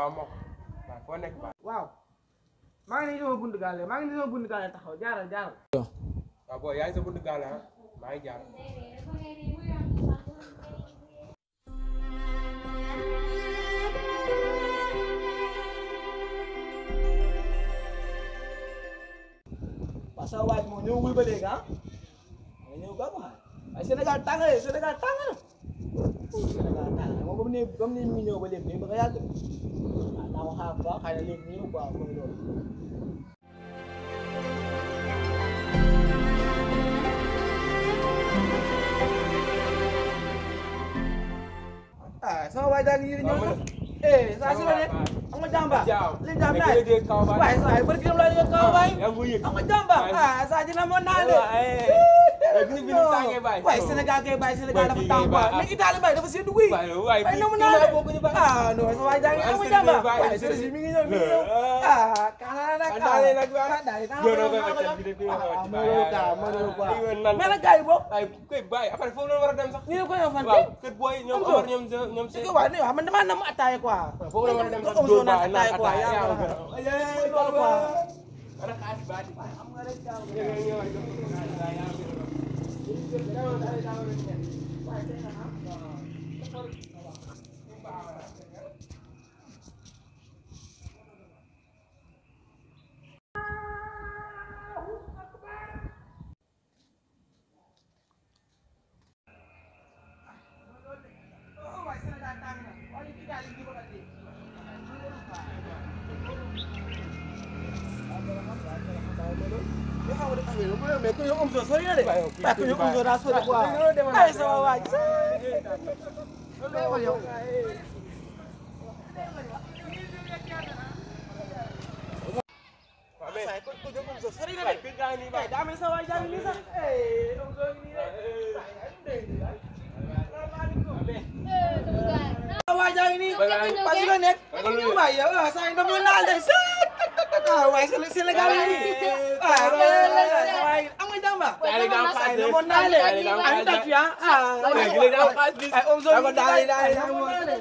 waaw moo ko waaw foo nekk baax waaw maa ngi nii sama buntu gaale maa ngi nii sama buntu gaale taxaw jaaral jaaral waaw booy yaa ngi sa buntu gaale ah maa ngi jaar parce que waaj moom ñëwul ba léegi ah nga ñëw ba ma waaye Sénégal tàng na Sénégal tàng na Sénégal tàng na moom ba mu ne ba mu ne mi ngi ñëw ba léegi day bëgg a yàgg waaw naa ko xaar bu baax xëy na léegi ñëw quoi mooy loolu ah sama waay daal yéen ñëw na eh saa si la ne am nga jàmba li jàmm naa waaye saa yi barki dem laa leen kaw waay yaa ngi ko yëg am nga jàmba ah saa dina mën naa le gis bi ni mu tàngee bàyyi waaye Sénégal kay bàyyi Sénégal dafa tàng quoi mais Italie bàyyi dafa seddu guy waaye waaye ay fii namu kii naa laa le bokk ñu bàyyi ah non sa waay jaa ngi am nga jàmba waaye sëriñ mi ngi ñëw mi ngi ñëw ah kaana nag ah daal nag waaw ah daal yow noo koy wàccal bi de fii nga koy ah wàcc mooy loolu quoi mooy loolu quoi nan mais nag gars yi boobu ay koy bàyyi après foofu la war a dem sax ñu ne ko yow fan waaw kër booy ñoom Am Omar ñoom ñoom si seen ko waaw ne waaw man damaa nam ataaya quoi foofu la war a dem sax ko dóor naan baa naan ataaya quoi ataaya yaa yaa ngi ko ko gën a loolu quoi ana xaalis baa di xam nga rek jàmm ñëw ñëw ñëw jox ko xaalis baa yaa ko gën a mais ku ñu am soo sori na de waaye ku ñu am soo daa sori quoi ay sama waay waaw mais ku ñu am soo sori na waaye de kër gaa ngi nii bàyyi daa mel sa waay jàng nii sax eh am soo ngi nii de sa waay jàng nii parce que nekk waay yow ah saa yi dama naal de ah waay Sénégal yi ah waay am nga jàmba Daal di nga am saa yi xaalis dama naal de daal di nga am am xaalis tàcc ya ah léegi léegi am xaalis bi ay am soo ngi daal di daal di daal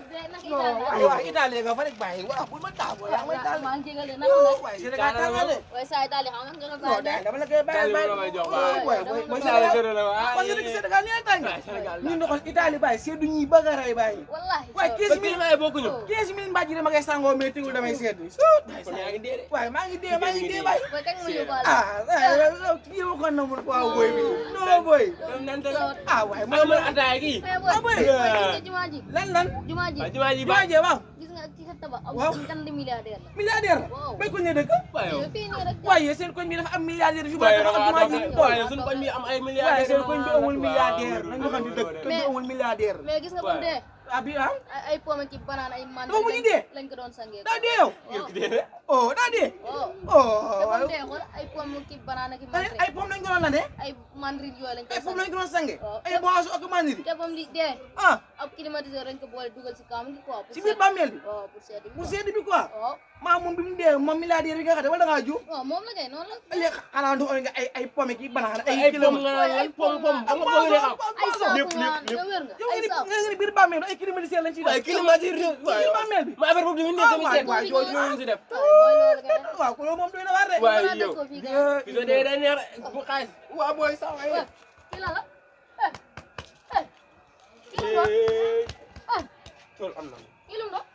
ay waa Italie nga fa rek bàyyi waaw bul ma tàggoo yaa may taal maa ngi jégalu naka la waaye Sénégal tàngal de waaye saa yi daal di xam nga nga non baal daal de dama la koy bàyyi Daal di la may jox waaw. bàyyi booy booy Daal di gërëm la waaw. parce que Sénégal ni ay tàng Sénégal ñu ndoxal Italie bàyyi seddu ñi bëgg a rey bàyyi wallahi waaye ba 15 kii mille may bokkuñu quinze mille mbàjj dama koy sangoo mais tegul damay seddu kon yaa ngi dee de waaye maa ngi dee maa ngi dee bàyyi booy kañ ma yóbbaale ah kii ma ko namul quoi boy bi non boy ñoom nan te ah waaye moo moo mën ataaya kii mais ah booy boy booy gis nga jumaa ji lan lan jumaa ji waaw jumaa ji maa baax jee waaw gis nga ci sa tabax am Waaw. kan di milliardaire la milliardaire Waaw. bay ko ne dëkk waaw yow yow fii nii rek waaye seen koñ bi dafa am milliardaire fi ba waaye tax jumaa ji ñu waaye toll suñu koñ bi am ay waaye milliardaires seen koñ bi amul waaw. milliardaire nañu xam ne dëkk koñ bi Mais- amul milliardaire mais gis nga bu mu dee ah bi ah ay ay pomme ki banaan ay man Dafa mujj dee? lañ ko doon sangee daa dee yow yow ki dee de oh daa dee waaw oh te bu waaye mu dee xool ay pomme ki banaan ak i ay ay pom lañ ko doon la de ay mandrin yooyu lañ ko ay pom sangee lañ ko doon sange Waaw. ay boisson ak mandiri te ba mu di dee ah ab climatiseur lañ ko boole dugal si kaam gi quoi pour si biir sedd bàmmeel bi waaw pour sedd bi mu quoi. sedd bi quoi waaw maa moom bi mu dee moom milliardaire bi nga xam ne wala da ngaa ju waaw moom la kay noonu la léegi xanaa du nga ay ay pomme ki banana ay ay kilo pom nga naan ay pom pom ba nga bëgg a xam ay saaku lépp, nga lépp, nga wér nga yow ay nga ni saaku nga ni biir bàmmeel ay climatiseur lañ ciy waaye def climatiseur ci bàmmeel bi ma affaire boobu tamit nekk tamit waay, seet waay, jooju ñu si def waaw mooy loolu kay waaw ko loolu moom doy na waar de waaye Mën naa yow def ko fii kay ki soo dee day neex bu xaalis waa booy sax waaye waaw kii lan la eh eh kii lu mu doon eh tool am na kii lu mu doon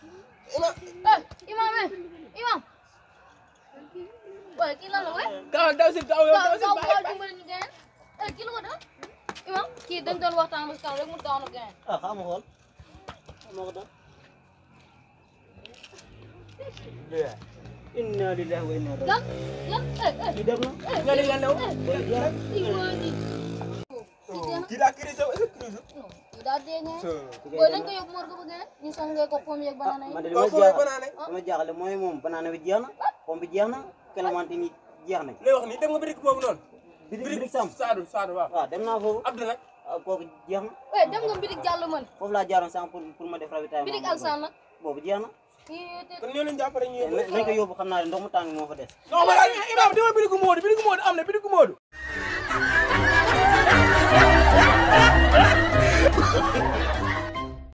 eh imam eh imam waaye kii lan la waay kaw daw si kaw yow daw kaw si kaw bàyyi kaw dimbali ñu gën eh kii lu ko doon imam kii dañ doon waxtaan ba si kaw rek mu daanu gën ah xam nga xool xam nga doon inna lillahi wa inna lan lan eh eh ñu def na eh nga ne lan la eh eh kii mooy di kii daa crise yow est-ce que crise non kii daa dee ñee so booy nañ ko yóbbu morgue ba gën ñu sangee ko pomme yeeg banana man yi de li waaw ma fooy jaaxal banaane li ma jaaxale mooy moom banaana bi jeex na pomme bi jeex na clémentine yi jeex nañ lay wax ni dem nga birik boobu noonu birik birik sam Saadu Saadu waaw waaw dem naa foofu Abdou nag ah, kooku jeex na eh dem nga mbirik jàll man foofu laa jaaroon sànq pour pour ma def ravitaillement mbirik alsan nag boobu jeex na kii te kon ñoo leen jàppale ñu nañ ko yóbbu xam naa ne ndox mu tàng moo fa des non ma imam dama birigu moodu birigu moodu am na birigu moodu